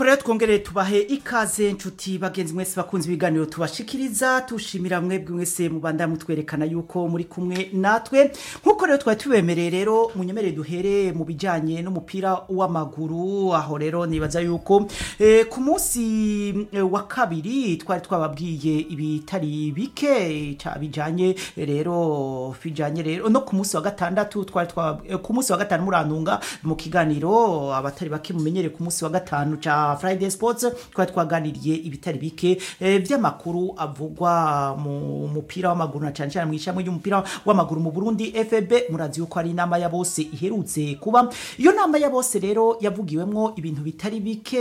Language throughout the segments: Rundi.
nuko rero twongere tubahe ikaze nshuti bagenzi mwese bakunze ibiganiro tubashikiriza tushimira mwebwe mwese mubanda mutwerekana yuko muri kumwe natwe nkuko rero twari tubemereye rero munyemerere duhere mu bijanye n'umupira w'amaguru aho rero nibaza yuko eh, ku munsi eh, wa kabiri twari twababwiye ibitari bike ca bijanye rero bijanye rero no ku munsi wa gatandatu twari twabab- eh, ku munsi wa gatanu murantunga mu kiganiro abatari bake mumenyere ku munsi wa gatanu ca Friday Sports twari twaganiriye ibitari bike eh, vy'amakuru avugwa mu mupira w'amaguru na cane cane mu ishamwe ry'umupira w'amaguru mu Burundi FB murazi yuko ari inama ya bose iherutse kuba iyo nama ya bose rero yavugiwemwo ibintu bitari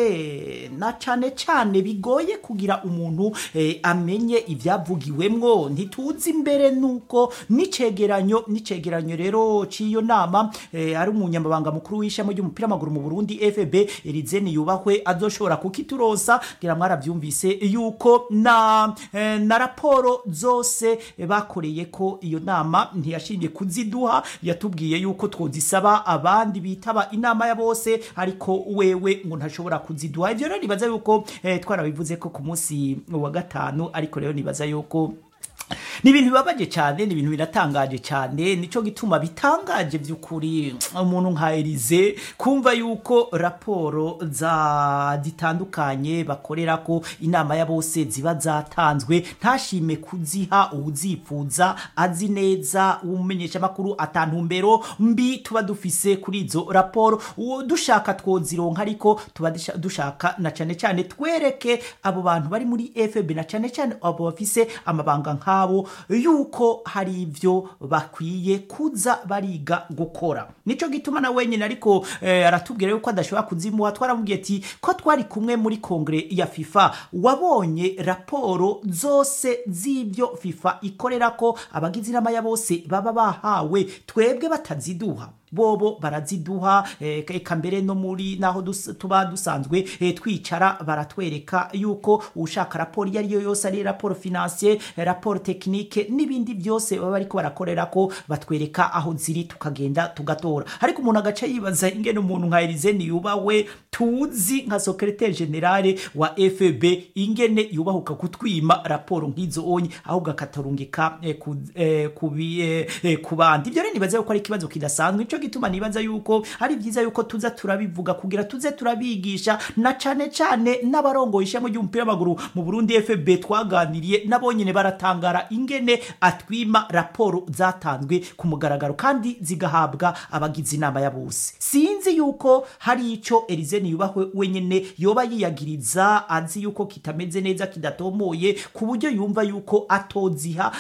bike na cane cane bigoye kugira umuntu eh, amenye ivyavugiwemwo ntituzi imbere nuko n'icegeranyo n'icegeranyo rero c'iyo nama eh, ari umunyamabanga mukuru w'ishami ry'umupira w'amaguru mu Burundi FB Erizeni yubahwe azoshobora kukiturosa ngira mwaravyumvise yuko na eh, na raporo zose eh, bakoreye ko iyo nama ntiyashimye kuziduha yatubwiye yuko twozisaba abandi bitaba inama ya bose ariko wewe ngo ntashobora kuziduha ivyo rero nibaza yuko eh, twarabivuze ko ku munsi wa gatanu ariko rero nibaza yuko ni ibintu bibabaje cyane ni ibintu biratangaje cyane nico gituma bitangaje by'ukuri umuntu nka Elize kumva yuko raporo za zitandukanye bakorera ko inama ya bose ziba zatanzwe ntashime kuziha uwuzifuza azi neza umumenyesha makuru atantumbero mbi tuba dufise kuri izo raporo uwo dushaka twozironka ariko tuba dusha- dushaka na cane cane twereke abo bantu bari muri FB na cane cane abo bafise amabanga nk'abo yuko hari ivyo bakwiye kuza bariga gukora nico gituma na wenyine ariko eh, aratubwira yuko adashobora kuzimuha twaramubwiye ati ko twari kumwe muri kongere ya FIFA wabonye raporo zose z'ivyo FIFA ikorera ko abagize inama ya bose baba bahawe twebwe bataziduha bobo baraziduha eh, eka mbere no muri naho dus, tuba dusanzwe eh, twicara baratwereka yuko ushaka raporo iyo ariyo yose ari raporo financier eh, raporo technique n'ibindi byose baba bariko barakorera ko batwereka aho ziri tukagenda tugatora ariko umuntu agaca yibaza ingene umuntu nka Elize yubawe tuzi nka secretaire generale wa FB ingene yubahuka kutwima raporo nk'izo onye ahubwo akatarungika eh, ku, eh, kubi, eh, eh, ku bandi ibyo rero nibaza yuko ari ikibazo kidasanzwe nico gituma nibaza yuko ari byiza yuko tuza turabivuga kugira tuze turabigisha na cane cane n'abarongoye ishami ry'umupira w'amaguru mu Burundi FB twaganiriye nabo nyene baratangara ingene atwima raporo zatanzwe ku mugaragaro kandi zigahabwa abagize inama ya bose sinzi yuko hari ico Elize yubahwe wenyene yoba yiyagiriza azi yuko kitameze neza kidatomoye ku buryo yumva yuko atoziha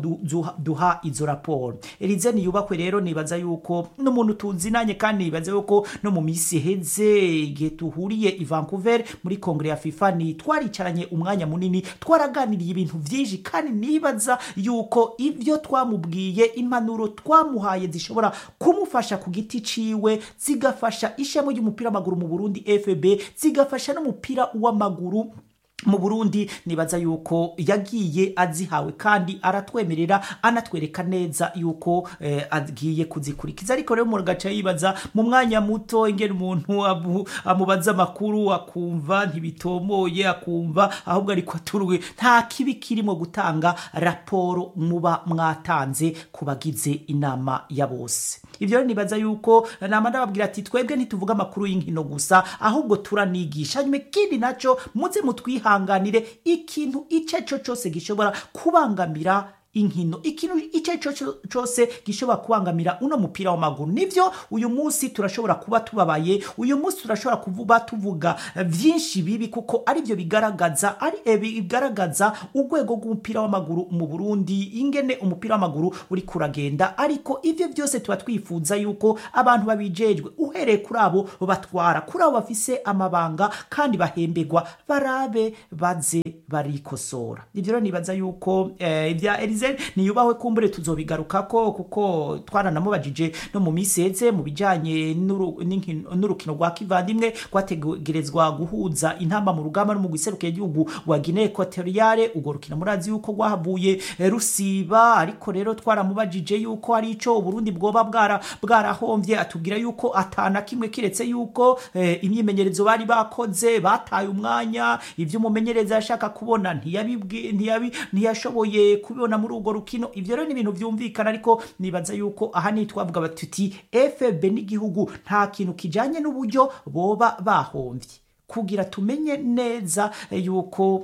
atoduha izo raporo Elize yubahwe rero nibaza yuko n'umuntu tuzinanye kandi nibaza yuko no mu misi iheze igihe tuhuriye i Vancouver muri kongere ya FIFA ni twaricaranye umwanya munini twaraganiriye ibintu vyinshi kandi nibaza yuko ivyo twamubwiye impanuro twamuhaye zishobora kumufasha ku giti ciwe zigafasha ishami ry'umupira w'amaguru mu Burundi FB zigafasha n'umupira w'amaguru mu Burundi nibaza yuko yagiye azihawe kandi aratwemerera anatwereka neza yuko eh, agiye kuzikurikiza ariko rero umuntu agaca yibaza mu mwanya muto ingene umuntu abu- amubaza amakuru akumva ntibitomoye akumva ahubwo ariko aturwe nta kibi kirimo gutanga raporo muba mwatanze ku bagize inama ya bose ivyo rero nibaza yuko nama ndababwira ati twebwe ntituvuga amakuru y'inkino gusa ahubwo turanigisha hanyuma ikindi naco muze mutwihanganire ikintu ico cose gishobora kubangamira inkino ikintu icyo ari cyo cyose gishobora kubangamira uno mupira w'amaguru nivyo uyu munsi turashobora kuba tubabaye uyu munsi turashobora kuba tuvuga vyinshi bibi kuko ari byo bigaragaza ari eh, bigaragaza urwego rw'umupira w'amaguru mu Burundi ingene umupira w'amaguru uri kuragenda ariko ivyo byose tuba twifuza yuko abantu babijejwe uhereye kuri abo batwara kuri abo bafise amabanga kandi bahembegwa barabe baze barikosora ivyo rero nibaza yuko eh, ibya Elize niyubahwe kumbure tuzobigarukako kuko twaranamubajije no mu misi heze mu bijanye n'uru- n'inkino- n'urukino rwa kivandimwe rwategerezwa guhuza intamba mu rugamba no mu giserukiye igihugu rwa Guinea Equatoriale urwo rukino murazi yuko rwahavuye eh, rusiba ariko rero twaramubajije yuko ari ico Uburundi bwoba bwara bwarahomvye atubwira yuko atana kimwe kiretse yuko eh, imyimenyerezo bari bakoze bataye umwanya ivyo umumenyereza yashaka kubona ntiyabibwi ntiyabi ntiyashoboye kubibona muri urwo rukino ivyo rero ni ibintu vyumvikana ariko nibaza yuko aha ni twavuga batuti FB n'igihugu nta kintu kijanye n'uburyo boba bahomvye kugira tumenye neza eh, yuko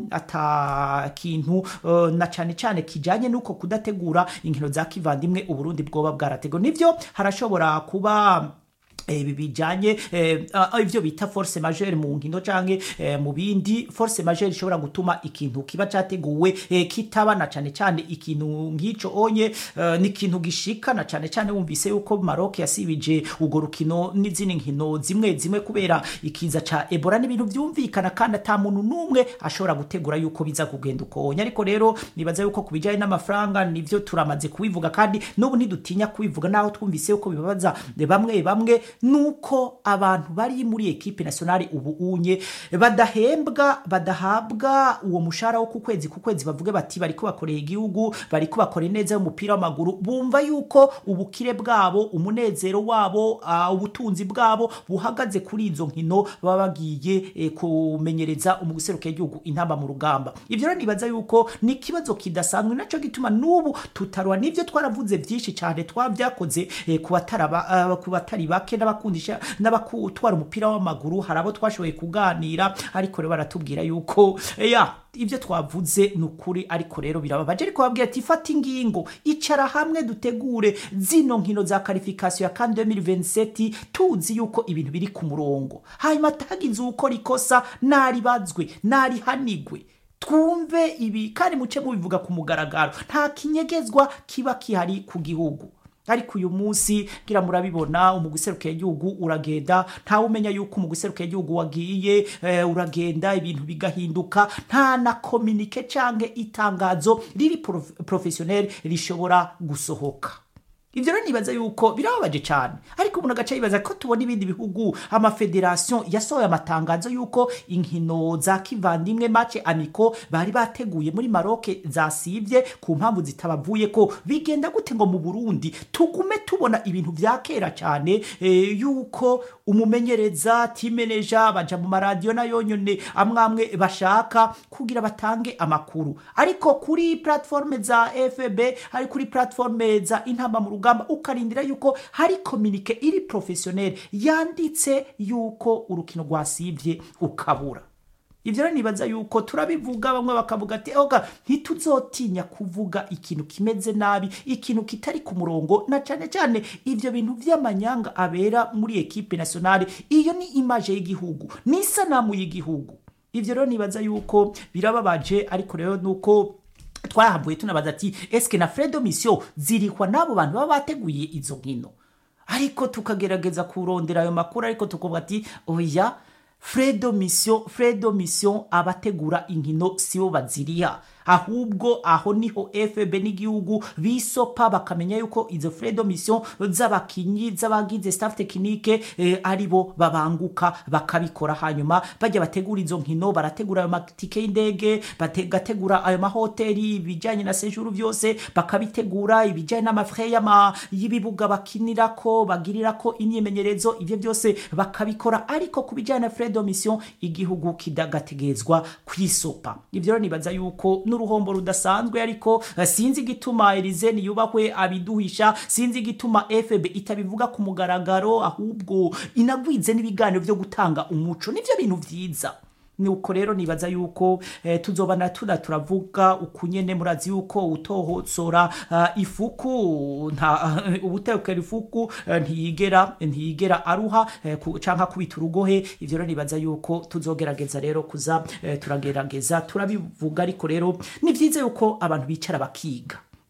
ata kintu eh, na cane cane kijanye nuko kudategura inkino za kivandimwe uburundi bwoba bwarategwa nivyo harashobora kuba ibi bijanye eh, ah, ivyo bita force majeure mu nkino canke eh, mu bindi force majeure ishobora gutuma ikintu kiba categuwe eh, kitaba na cane cane ikintu nk'ico onye eh, ni ikintu gishika na cane cane wumvise yuko Maroc yasibije urwo rukino n'izindi nkino zimwe zimwe kubera ikiza ca Ebola n'ibintu vyumvikana kandi ata muntu n'umwe ashobora gutegura yuko biza kugenda uko onye ariko rero nibaza yuko kubijanye n'amafaranga nivyo turamaze kubivuga kandi n'ubu ntidutinya kubivuga naho twumvise yuko bibabaza bamwe bamwe nuko abantu bari muri ekipe nationale ubu unye badahembwa badahabwa uwo mushahara wo ku kwezi ku kwezi bavuge bati bariko bakoreye igihugu bariko bakora neza y'umupira w'amaguru bumva yuko ubukire bwabo umunezero wabo uh, ubutunzi bwabo buhagaze kuri izo nkino baba bagiye eh, kumenyereza umuguseruka igihugu intamba mu rugamba ivyo rero nibaza yuko ni ikibazo kidasanzwe naco gituma n'ubu tutarwa n'ivyo twaravuze vyinshi cyane twavyakoze eh, ku bataraba uh, ku batari bake n'abakundisha n'abakutwara umupira w'amaguru hari abo twashoboye kuganira ariko rero baratubwira yuko eh, ya ibyo twavuze ni ukuri ariko rero birababaje ariko babwira ati fata ingingo icara hamwe dutegure zino nkino za karifikasiyo ya kandi 2027 tuzi yuko ibintu biri ku murongo hanyuma atagize ukora ikosa naribazwe narihanigwe twumve ibi kandi muce mubivuga ku mugaragaro nta kinyegezwa kiba kihari ku gihugu ariko uyu munsi ngira murabibona umuguseruka igihugu uragenda ntawe umenya yuko umuguseruka igihugu wagiye eh, uragenda ibintu bigahinduka nta na kominike canke itangazo riri prof professionnel rishobora gusohoka ivyo rero nibaza yuko birababaje cyane ariko umuntu agaca yibaza ko tubona ibindi bihugu amafederation yasohoye amatangazo yuko inkino za kivandimwe mace amiko bari bateguye muri Maroc zasivye ku mpamvu zitabavuye ko bigenda gute ngo mu Burundi tugume tubona ibintu vya kera cyane e, yuko umumenyereza timeneja baja mu maradiyo nayo nyone amwamwe bashaka kugira batange amakuru ariko kuri platforme za FB hari kuri platforme za intamba mu rugamba ukarindira yuko hari kominike iri professionnel yanditse yuko urukino rwasivye ukabura ivyo rero nibaza yuko turabivuga bamwe bakavuga ati oga ntituzotinya kuvuga ikintu kimeze nabi ikintu kitari ku murongo na cane cane ivyo bintu vy'amanyanga abera muri ekipe nationale iyo ni image y'igihugu ni isanamu y'igihugu ivyo rero nibaza yuko birababaje ariko rero nuko twahavuye tunabaza ati eske na fredo mission zirikwa n'abo bantu baba bateguye izo nkino ariko tukagerageza kurondera ayo makuru ariko tukuvuga ati oya fredo mission fredo mission abategura inkino sibo baziriha ahubwo aho niho FB n'igihugu bisopa bakamenya yuko izo fredo mission z'abakinyi z'abagize staff technique eh, aribo babanguka bakabikora hanyuma bajya bategura izo nkino barategura ayo matike y'indege bagategura ayo mahoteli ibijyanye na sejuru byose bakabitegura ibijyanye n'amafre y'ibibuga bakinirako bagirirako imyimenyerezo ibyo byose bakabikora ariko ku bijyanye na fredo mission igihugu kidagategezwa kwisopa ibyo rero nibaza yuko n'uruhombo rudasanzwe ariko sinzi igituma Elize niyubahwe abiduhisha sinzi igituma FB itabivuga ku mugaragaro ahubwo inagwize n'ibiganiro byo gutanga umuco nivyo bintu vyiza nuko rero nibaza yuko eh, tuzobana tuna turavuga ukunyene murazi yuko utohotsora uh, ifuku nta uh, ubutekera ifuku uh, ntiyigera ntiyigera aruha uh, ku, canka kubita urugohe ivyo rero nibaza yuko tuzogerageza rero kuza uh, turagerageza turabivuga ariko rero ni vyiza yuko abantu bicara bakiga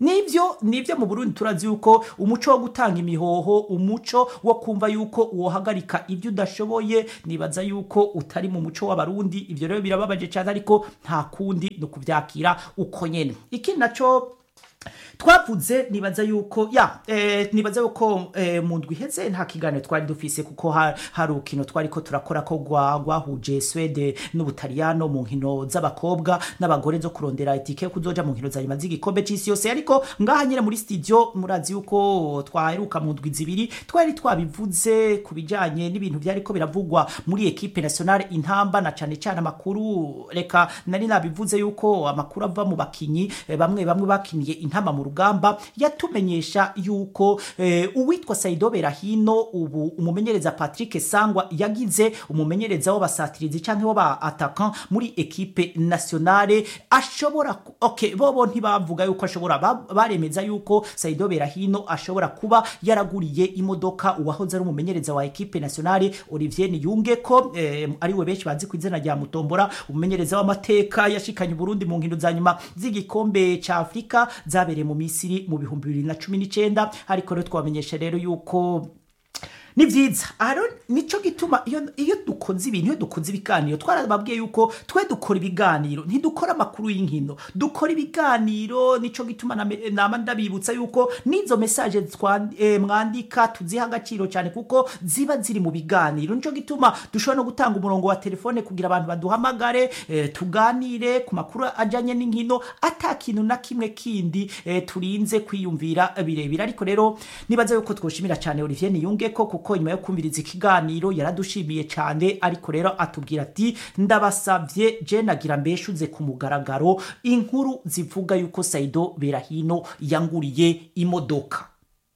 nivyo nivyo mu Burundi turazi yuko umuco wo gutanga imihoho umuco wo kumva yuko wohagarika ibyo udashoboye nibaza yuko utari mu muco w'abarundi ivyo rero birababaje cyane ariko nta kundi no kuvyakira uko nyene ikindi naco twavuze nibaza yuko ya eh, nibaza yuko eh, mu ndwi iheze nta kiganiro twari dufise kuko ha- hari urukino twari ko turakora ko rwa- rwahuje Swede n'Ubutaliyano mu nkino z'abakobwa n'abagore zo kurondera itike yo kuzoja mu nkino za nyuma z'igikombe c'isi yose ariko ngaha nyine muri studio murazi yuko twaheruka mu ndwi zibiri twari twabivuze ku bijanye n'ibintu byariko biravugwa muri ekipe nationale intamba na cane cane amakuru reka nari nabivuze yuko amakuru ava mu bakinyi eh, bamwe bamwe bakiniye intama mu rugamba yatumenyesha yuko eh, uwitwa Saido Berahino ubu umumenyereza Patrick Sangwa yagize umumenyereza w'abasatirizi canke w'aba attaquant muri ekipe nationale ashobora ku- okay bobo ntibavuga yuko ashobora ba- baremeza yuko Saido Berahino ashobora kuba yaraguriye imodoka uwahoze ari umumenyereza wa ekipe nationale Olivier Niyunge ko eh, ariwe benshi bazi ku izina rya Mutombora umumenyereza w'amateka yashikanye Burundi mu nkino za nyuma z'igikombe ca Afrika zabereye mu Misiri mu bihumbi bibiri na cumi n'icenda ariko rero twamenyesha rero yuko ni vyiza aro nico gituma iyo iyo dukoze ibintu iyo dukoze ibiganiro twarababwiye yuko twe dukora ibiganiro ntidukora amakuru y'inkino dukora ibiganiro nico gituma name- nama ndabibutsa yuko n'izo message twa- eh, mwandika tuziha agaciro cyane kuko ziba ziri mu biganiro nico gituma dushobora no gutanga umurongo wa telefone kugira abantu baduhamagare eh, tuganire ku makuru ajanye n'inkino ata kintu na kimwe kindi eh, turinze kwiyumvira birebire ariko rero nibaza yuko twoshimira cyane Olivier Niyunge ko kuko nyuma yo kumviriza ikiganiro yaradushimiye cyane ariko rero atubwira ati ndabasavye je nagira mbeshuze ku mugaragaro inkuru zivuga yuko Saido Berahino yanguriye imodoka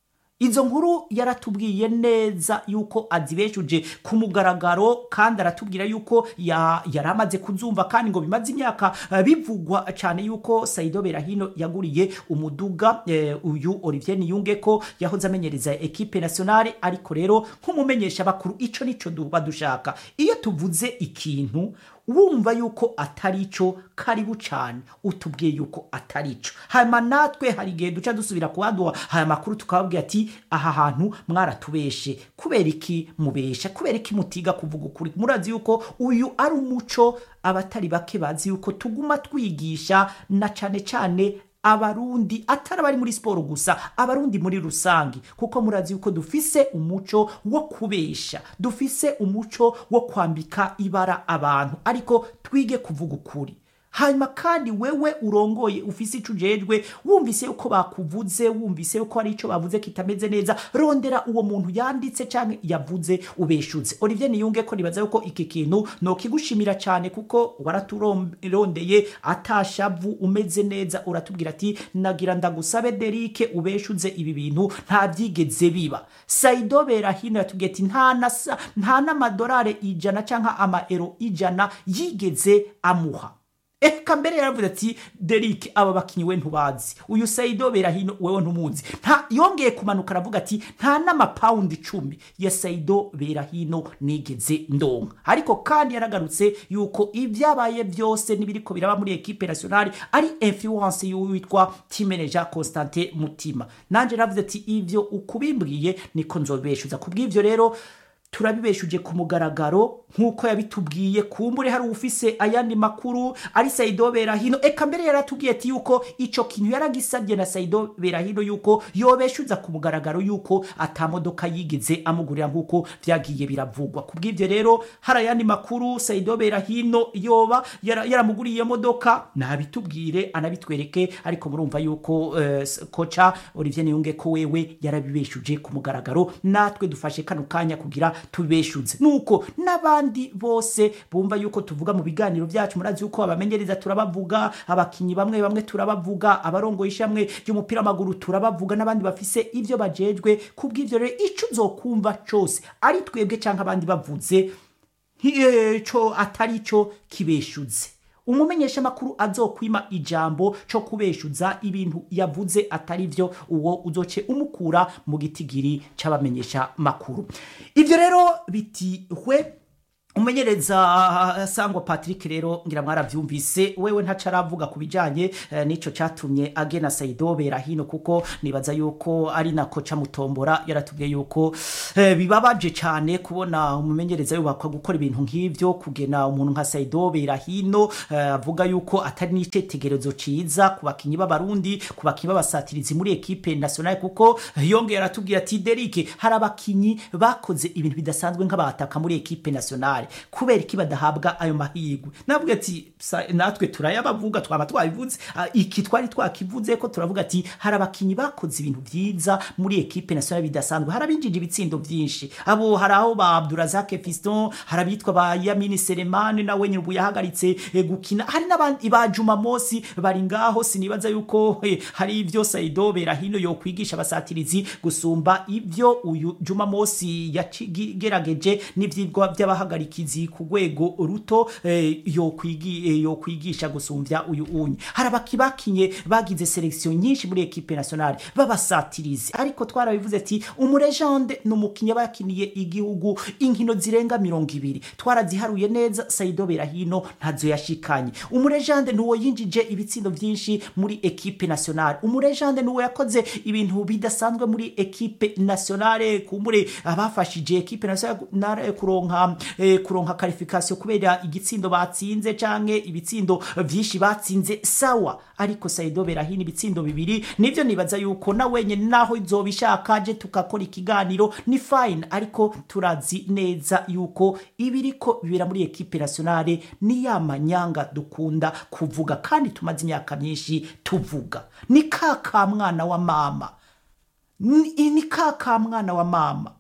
izo nkuru yaratubwiye neza yuko azibeshuje ku mugaragaro kandi aratubwira yuko ya- yari amaze kuzumva kandi ngo bimaze imyaka eh, bivugwa cyane yuko Saido Berahino yaguriye umuduga eh, uyu Olivier Niyunge ko yahoze amenyereza ekipe nationale ariko rero nk'umumenyesha bakuru ico nico duba dushaka iyo tuvuze ikintu wumva yuko atari cyo karibu cyane utubwiye yuko atari cyo hanyuma natwe hari igihe duca dusubira kuhaduha aya makuru tukababwira ati aha hantu mwaratubeshe kubera iki mubesha kubera iki mutiga kuvuga ukuri murazi yuko uyu ari umuco abatari bake bazi yuko tuguma twigisha na cyane cyane abarundi atari abari muri siporo gusa abarundi muri rusange kuko murazi yuko dufise umuco wo kubesha dufise umuco wo kwambika ibara abantu ariko twige kuvuga ukuri hanyuma kandi wewe urongoye ufise ico ujejwe wumvise yuko bakuvuze wumvise yuko hari ico bavuze kitameze neza rondera uwo muntu yanditse canke yavuze ubeshuze Olivier Niyunge ko nibaza yuko iki kintu no kigushimira cyane kuko waraturondeye atashavu umeze neza uratubwira ati nagira ndagusabe Derike ubeshuze ibi bintu nta byigeze biba Saido Berahino yatubwiye ati nta na sa- nta n'amadolari ijana canke amaero ijana yigeze amuha eka mbere yaravuze ati Derek aba bakinyi we ntubazi uyu Saido Berahino wewe ntumuzi nta yongeye kumanuka aravuga ati nta n'amapawundi icumi ya Saido Berahino nigeze ndonka ariko kandi yaragarutse yuko ibyabaye byose n'ibiriko biraba muri ekipe nationale ari influence y'uwitwa team manager Constantin Mutima nanje navuze ati ivyo ukubimbwiye niko nzobeshuza kubw'ivyo rero turabibeshuje ku mugaragaro nk'uko yabitubwiye kumbure hari ufise ayandi makuru ari Saido Berahino eka mbere yaratubwiye ati yuko ico kintu yaragisabye na Saido Berahino yuko yobeshuza ku mugaragaro yuko atamodoka yigeze amugurira nk'uko vyagiye biravugwa kubw'ivyo rero hari ayandi makuru Saido Berahino yoba yara- yaramuguriye iyo modoka nabitubwire anabitwereke ariko murumva yuko eh, s- koca Olivier Niyunge ko wewe yarabibeshuje ku mugaragaro natwe dufashe kano kanya kugira tubeshuze nuko n'abandi bose bumva yuko tuvuga mu biganiro byacu murazi yuko abamenyereza turabavuga abakinyi bamwe bamwe turabavuga abarongoye ishamwe ry'umupira w'amaguru turabavuga n'abandi bafise ivyo bajejwe kubw'ivyo rero ico uzokumva cose ari twebwe canke abandi bavuze ntico atari cyo kibeshuze umumenyesha makuru azokwima ijambo cyo kubeshuza ibintu yavuze atari byo uwo uzoce umukura mu gitigiri c'abamenyesha makuru ivyo rero bitihwe umumenyereza sangwa patrick rero ngira mwaravyumvise wewe ntaca aravuga ku bijanye eh, n'ico catumye agena saido berahino kuko nibaza yuko ari na koca mutombora yaratubwiye yuko eh, bibabaje cane kubona umumenyereza yubakwa gukora ibintu nk'ivyo kugena umuntu nka saido berahino eh, avuga yuko atari n'icitegerezo ciza ku bakinyi b'abarundi ku bakinyi b'abasatirizi muri ekipe nationale kuko yongeye aratubwira ati derike hari abakinyi bakoze ibintu bidasanzwe nk'abataka muri ekipe nationale kubera iki badahabwa ayo mahirwe navuga ati "Sa- natwe turayabavuga twaba twabivuze Ah, iki twari twakivuze ko turavuga ati hari abakinyi bakoze ibintu vyiza muri ekipe nationale bidasanzwe hari abinjije ibitsindo vyinshi abo hari aho ba Abdurazak Fiston hari abitwa ba Yamini Selemani nawe nyine ubu yahagaritse eh, gukina hari n'abandi ba Juma Mosi bari ngaho sinibaza yuko eh, hari ivyo Saido Berahino yo kwigisha abasatirizi gusumba ivyo uyu Juma Mosi yagerageje n'ivyigwa by'abahagarikizi ku rwego ruto eh, yo kwigi eh, yo kwigisha gusumvya uyu unyi hari abakibakinye bagize selection nyinshi muri equipe nationale babasatirizi ariko twarabivuze ati umurejande ni umukinnyi aba yakiniye igihugu inkino zirenga mirongo ibiri twaraziharuye neza Saido Berahino ntazo yashikanye umurejande ni uwo yinjije ibitsindo vyinshi muri equipe nationale umurejande ni uwo yakoze ibintu bidasanzwe muri equipe nationale kumbure abafashije equipe nationale kuronka eh, kuronka qualification kubera igitsindo batsinze canke ibitsindo vyinshi batsinze sawa ariko Saido Berahino ibitsindo bibiri nivyo nibaza yuko na wenye naho izobishaka je tukakora ikiganiro ni fine ariko turazi neza yuko ibiriko bibera muri equipe nationale ni ya manyanga dukunda kuvuga kandi tumaze imyaka myinshi tuvuga ni kaka mwana wa mama ni, ni kaka mwana wa mama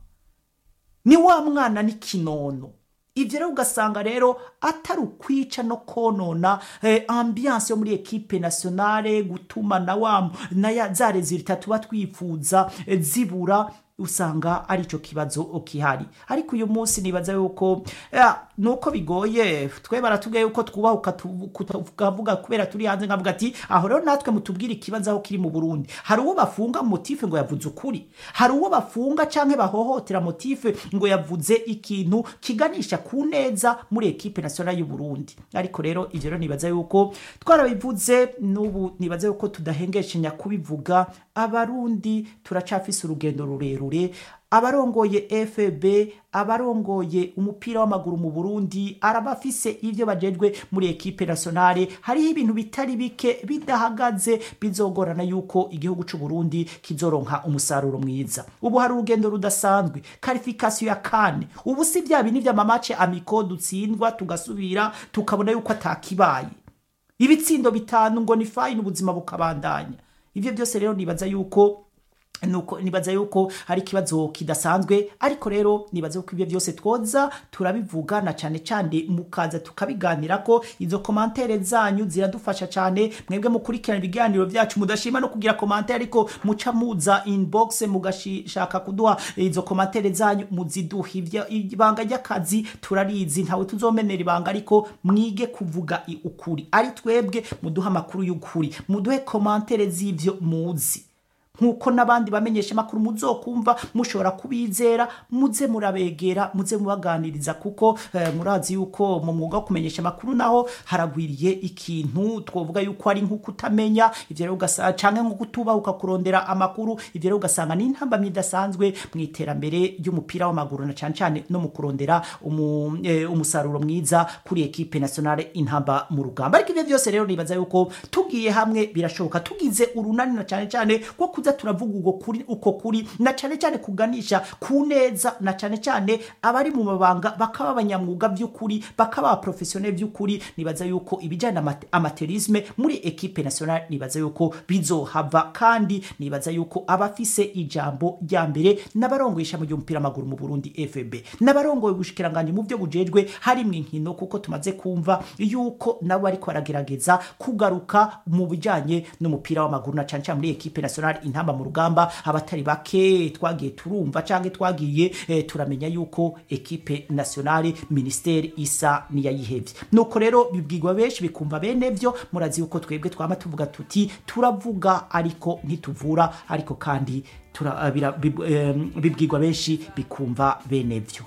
ni wa mwana ni kinono ivyo rero ugasanga rero atari ukwica no konona eh, ambiance yo muri ekipe nationale gutuma na wa na ya za resultat tuba twifuza eh, zibura usanga arico kibazo kihari ariko uyu munsi nibaza yuko ya, nuko bigoye twe baratubwiye yuko twubahuka tukavuga kubera turi hanze nkavuga ati aho rero natwe mutubwire ikibazo aho kiri mu Burundi hari uwo bafunga motife ngo yavuze ukuri hari uwo bafunga canke bahohotera motife ngo yavuze ikintu kiganisha ku neza muri ekipe nationale y'u Burundi ariko rero ivyo rero nibaza yuko twarabivuze n'ubu nibaza yuko tudahengeshanya kubivuga abarundi turacafise urugendo rurerure abarongoye FB abarongoye umupira w'amaguru mu Burundi arabafise ivyo bajejwe muri ekipe nationale hariho ibintu bitari bike bidahagaze bizogorana yuko igihugu c'u Burundi kizoronka umusaruro mwiza ubu hari urugendo rudasanzwe qualification ya kane ubu si bya bini vy'amamace amiko dutsindwa tugasubira tukabona yuko atakibaye ibitsindo bitanu ngo ni fine ubuzima bukabandanya ivyo byose rero nibaza yuko nuko nibaza yuko hari ikibazo kidasanzwe ariko rero nibaza yuko ibyo byose twoza turabivuga na cyane cyane mukaza tukabiganira ko izo komantere zanyu ziradufasha cyane mwebwe mukurikirana ibiganiro byacu mudashima no kugira komantere ariko muca muza inbox mugashaka kuduha izo komantere zanyu muziduha ibanga ry'akazi turarizi ntawe tuzomenera ibanga ariko mwige kuvuga ukuri ari twebwe muduha amakuru y'ukuri muduhe komantere z'ivyo muzi nkuko n'abandi bamenyesha makuru muzokumva mushobora kubizera muze murabegera muze mubaganiriza kuko eh, murazi yuko mu mwuga wo kumenyesha makuru naho haragwiriye ikintu twovuga yuko ari nko kutamenya ivyo rero ugasanga canke nko kutubahuka kurondera amakuru ivyo rero ugasanga ni intambamyi idasanzwe mu iterambere ry'umupira w'amaguru na cane cane no mu kurondera umu, eh, umusaruro mwiza kuri ekipe nationale intamba mu rugamba ariko ivyo byose rero nibaza yuko tugiye hamwe birashoboka tugize urunani na cane cane ko kuza turavuga uko kuri uko kuri na cyane cyane kuganisha ku neza na cyane cyane abari mu mabanga bakaba abanyamwuga by'ukuri bakaba professionnel by'ukuri nibaza yuko ibijyana na amaterisme muri equipe nationale nibaza yuko bizohava kandi nibaza yuko abafise ijambo rya mbere n'abarongoyisha mu by'umupira w'amaguru mu Burundi FB n'abarongoye ubushikiranganje mu byo bujejwe hari mu inkino kuko tumaze kumva yuko nabo ariko baragerageza kugaruka mu bijyanye n'umupira w'amaguru na cyane cyane muri equipe nationale intamba mu rugamba abatari bake twagiye turumva canke twagiye eh, turamenya yuko ekipe nationale ministeri isa niyayihevye nuko rero bibwirwa benshi bikumva bene vyo murazi yuko twebwe twama tuvuga tuti turavuga ariko ntituvura ariko kandi bibwirwa benshi bikumva bene vyo